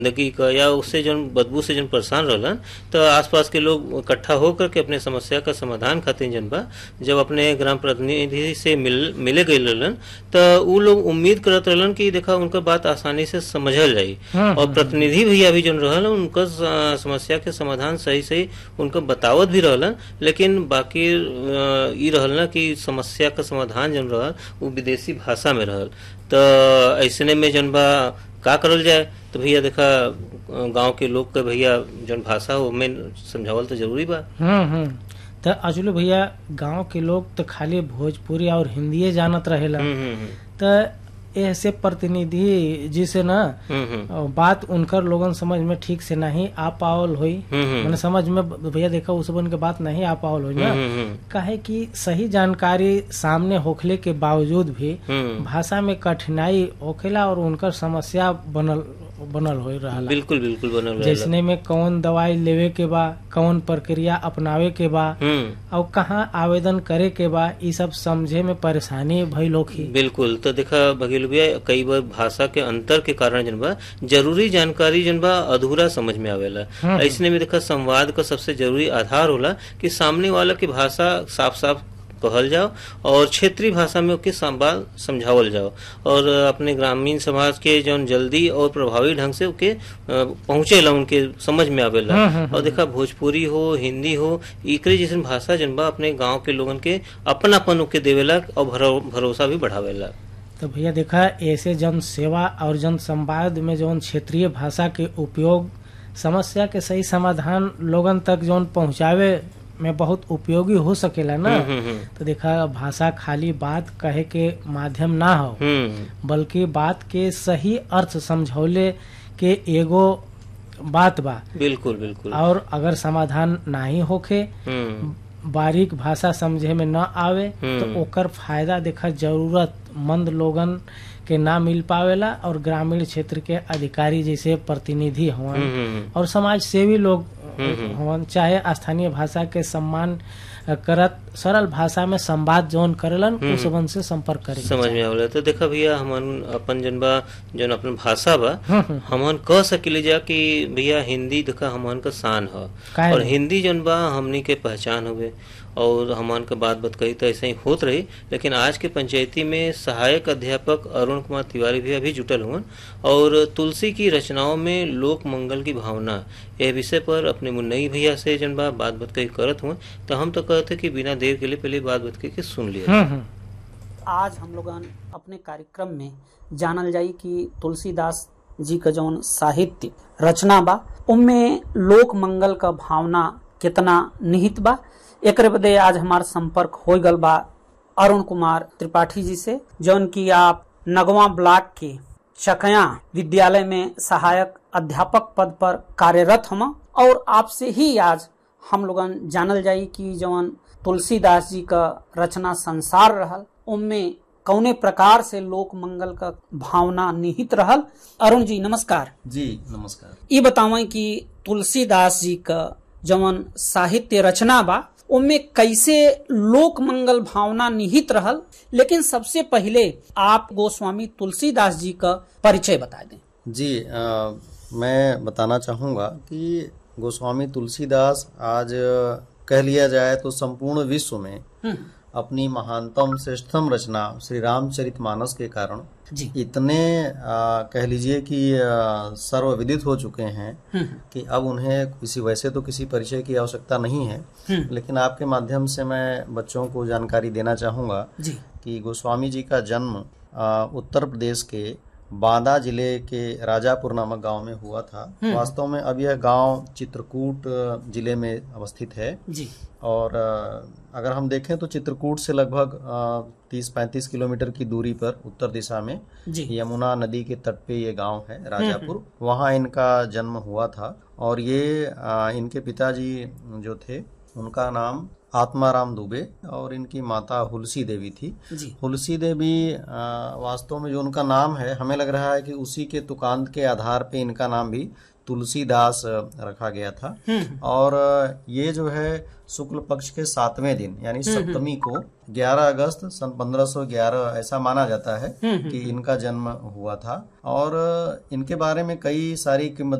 गंदगी का या उससे जो बदबू से जो परेशान रहलन तो आसपास के लोग इकट्ठा होकर के अपने समस्या का समाधान खातिर जन बा जब अपने ग्राम प्रतिनिधि से मिल मिले गए रहलन तो उ लोग उम्मीद करत रहलन कि देखा उनका बात आसानी से समझल जाई और प्रतिनिधि भैया भी जन रहल उनका स- समस्या के समाधान सही सही उनका बतावत भी रहलन लेकिन बाकी अ, ई रहल ना कि समस्या का समाधान जन रहल वो विदेशी भाषा में रहल तो ऐसने में जन बा का करल जाए तो भैया देखा गांव के लोग के भैया जन भाषा हो में समझावल तो जरूरी बा हम्म हम्म तो अजलू भैया गांव के लोग तो खाली भोजपुरी और हिंदीए जानत रहेला हम्म हम्म हम्म, तो ऐसे प्रतिनिधि जी से ना हम्म हम्म बात उनकर लोगन समझ में ठीक से नहीं आ पावल हुई हम्म हम्म, मैंने समझ में भैया देखा उस बन के बात नहीं आ पावल हुई ना हम्म हम्म, काहे कि सही जानकारी सामने होखले के बावजूद भी हम्म भाषा में कठिनाई होखेला और उनकर समस्या बनल बनल हो रहा बिल्कुल बिल्कुल बनल रहेला। जैसने में कौन दवाई लेवे के बा कौन प्रक्रिया अपनावे के बा हम्म और कहाँ आवेदन करे के बा ई सब समझे में परेशानी भइल होखी बिल्कुल तो देखा बघेल भैया कई बार भाषा के अंतर के कारण जन बा जरूरी जानकारी जन बा अधूरा समझ में आवेला ऐसने में देखा संवाद का सबसे जरूरी आधार होला कि सामने वाला की भाषा साफ साफ कहल जाओ और क्षेत्रीय भाषा में ओके संवाद समझावल जाओ और अपने ग्रामीण समाज के जौन जल्दी और प्रभावी ढंग से ओके पहुंचेला उनके समझ में आवेला और देखा भोजपुरी हो हिंदी हो इकरे जैसन भाषा जन बा अपने गांव के लोगन के अपनापन ओके देवेला और भरो- भरोसा भी बढ़ावेला तो भैया देखा ऐसे जन सेवा और जन संवाद में जौन क्षेत्रीय भाषा के उपयोग समस्या के सही समाधान लोगन तक जौन पहुंचावे में बहुत उपयोगी हो सकेला ना हम्म हम्म तो देखा भाषा खाली बात कहे के माध्यम ना हो हम्म बल्कि बात के सही अर्थ समझौले के एगो बात बा बिल्कुल बिल्कुल और अगर समाधान नहीं होखे हम्म बारीक भाषा समझे में न आवे हम्म। तो ओकर फायदा देखा जरूरतमंद लोगन के ना मिल पावेला और ग्रामीण क्षेत्र के अधिकारी जैसे प्रतिनिधि हवन हम्म हम्म और समाज सेवी लोग हवन चाहे स्थानीय भाषा के सम्मान करत सरल भाषा में संवाद जौन करेलन उस वन से संपर्क करे समझ में आवला तो देखा भैया हमन अपन जन बा जन अपन भाषा बा हमन कह सकिले जा कि भैया हिंदी देखा हमन का शान ह काहे और नहीं? हिंदी जन बा हमनी के पहचान हुए और हमन का बात बत कही तो ऐसे ही होत रही लेकिन आज के पंचायती में सहायक अध्यापक अरुण कुमार तिवारी भी अभी जुटल हुए और तुलसी की रचनाओं में लोक मंगल की भावना यह विषय पर अपने मुन्नई भैया से जन बा बात बत कही करत हुए तो हम तो कहते कि बिना देर के लिए पहले बात बत कही के सुन लिया हम्म हम्म आज हम लोग अपने कार्यक्रम में जानल जाई कि तुलसीदास जी का जौन साहित्य रचना बा उनमें लोक मंगल का भावना कितना निहित बा एकरे बदे आज हमार संपर्क हो गल बा अरुण कुमार त्रिपाठी जी से जौन की आप नगवा ब्लॉक के चकया विद्यालय में सहायक अध्यापक पद पर कार्यरत हम और आपसे ही आज हम लोगन जानल जाई कि जवन तुलसीदास जी का रचना संसार रहल उनमें कौने प्रकार से लोक मंगल का भावना निहित रहल अरुण जी नमस्कार जी नमस्कार ये बतावें कि तुलसीदास जी का जवन साहित्य रचना बा उनमें कैसे लोक मंगल भावना निहित रहल लेकिन सबसे पहले आप गोस्वामी तुलसीदास जी का परिचय बता दें जी अ, मैं बताना चाहूँगा कि गोस्वामी तुलसीदास आज अ, कह लिया जाए तो संपूर्ण विश्व में अपनी महानतम श्रेष्ठतम रचना श्री रामचरितमानस के कारण जी इतने अ, कह लीजिए कि अ, सर्वविदित हो चुके हैं कि अब उन्हें किसी वैसे तो किसी परिचय की आवश्यकता नहीं है लेकिन आपके माध्यम से मैं बच्चों को जानकारी देना चाहूँगा जी कि गोस्वामी जी का जन्म अ, उत्तर प्रदेश के बांदा जिले के राजापुर नामक गांव में हुआ था वास्तव में अब यह गांव चित्रकूट अ, जिले में अवस्थित है जी और अ, अगर हम देखें तो चित्रकूट से लगभग तीस पैंतीस किलोमीटर की दूरी पर उत्तर दिशा में जी यमुना नदी के तट पे ये गांव है राजापुर वहाँ इनका जन्म हुआ था और ये अ, इनके पिताजी जो थे उनका नाम आत्माराम दुबे और इनकी माता हुलसी देवी थी जी हुलसी देवी अ, वास्तव में जो उनका नाम है हमें लग रहा है कि उसी के तुकांत के आधार पे इनका नाम भी तुलसीदास रखा गया था और ये जो है शुक्ल पक्ष के सातवें दिन यानी सप्तमी को 11 अगस्त सन 1511 ऐसा माना जाता है कि इनका जन्म हुआ था और इनके बारे में कई सारी